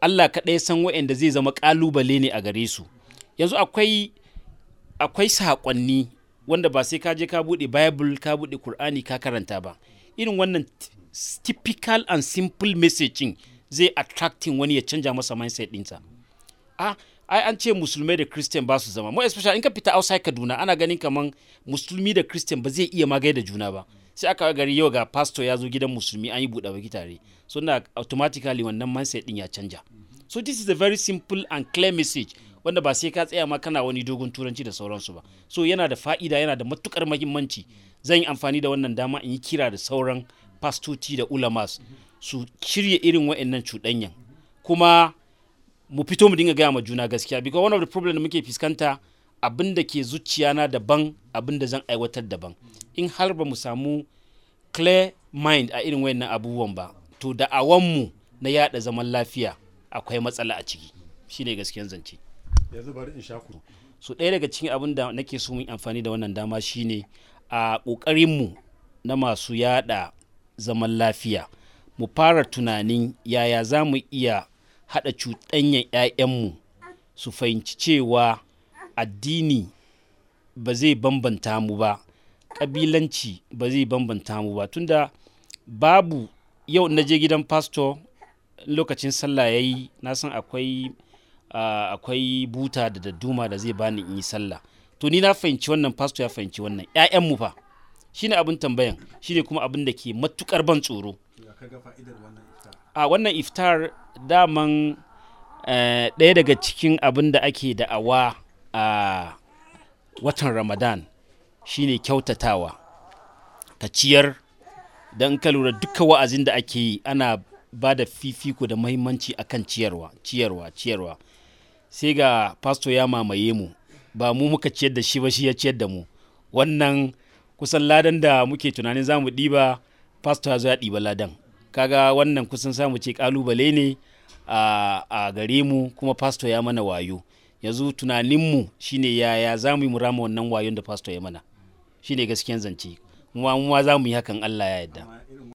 Allah kaɗai san waɗanda zai zama ƙalubale ne a gare su yanzu akwai akwai saƙonni wanda ba sai ka je ka buɗe bible ka buɗe Kur'ani ka karanta ba irin wannan typical and simple messaging zai attracting wani ya canja masa mindset ɗinsa ah ai an ce musulmai da christian ba su zama mu especially in ka fita outside kaduna ana ganin kaman musulmi da christian ba zai iya magai da juna ba sai aka gari yau ga pastor ya zo gidan musulmi an yi buɗe baki tare so na automatically wannan mindset din ya canja so this is a very simple and clear message wanda ba sai ka tsaya ma kana wani dogon turanci da sauransu ba so yana da fa'ida yana da matukar mahimmanci zan yi amfani da wannan dama in yi kira da sauran pastoci da ulamas su shirya irin wa'annan cuɗanyan kuma mu fito mu dinga gaya ma juna gaskiya because one of the problem da muke fuskanta abin da ke zuciyana daban abin da zan aiwatar daban in har ba mu samu clear mind a irin wayannan abubuwan ba to da awanmu na yada zaman lafiya akwai matsala a ciki shine gaskiyan zance yanzu bari in sha ku so ɗaya daga cikin abin da nake so mu yi amfani da wannan dama shine a ƙoƙarinmu na masu yada zaman lafiya mu fara tunanin yaya za mu iya haɗa cuɗanyan 'ya'yanmu su fahimci cewa addini ba zai bambanta mu ba ƙabilanci ba zai bambanta mu ba tunda babu yau na je gidan pastor lokacin sallah ya yi na san akwai uh, akwai buta da dadduma da zai bani in yi sallah to ni na fahimci wannan pastor ya fahimci wannan 'ya'yanmu fa shine abin tambayan shine kuma abin da ke matukar ban tsoro ya kaga fa'idar wannan iftar a wannan iftar daman eh, ɗaya daga cikin abin da ake da'awa a watan ramadan shine kyautatawa ka ciyar don ka lura duka wa'azin da ake yi ana ba da fifiko da mahimmanci akan ciyarwa ciyarwa ciyarwa sai ga pastor ya mamaye mu ba mu muka ciyar da shi ba shi ya ciyar da mu wannan kusan ladan da muke tunanin za mu ɗiba pastor ya zo ya ɗiba ladan kaga wannan kusan samu ce kalubale ne a, a gare mu kuma pastor ya mana wayo yanzu tunaninmu shine yaya za mu yi mu rama wannan wayon da pastor ya mana shine gaskiyan zance kuma mu ma za mu yi hakan Allah ya yarda amma irin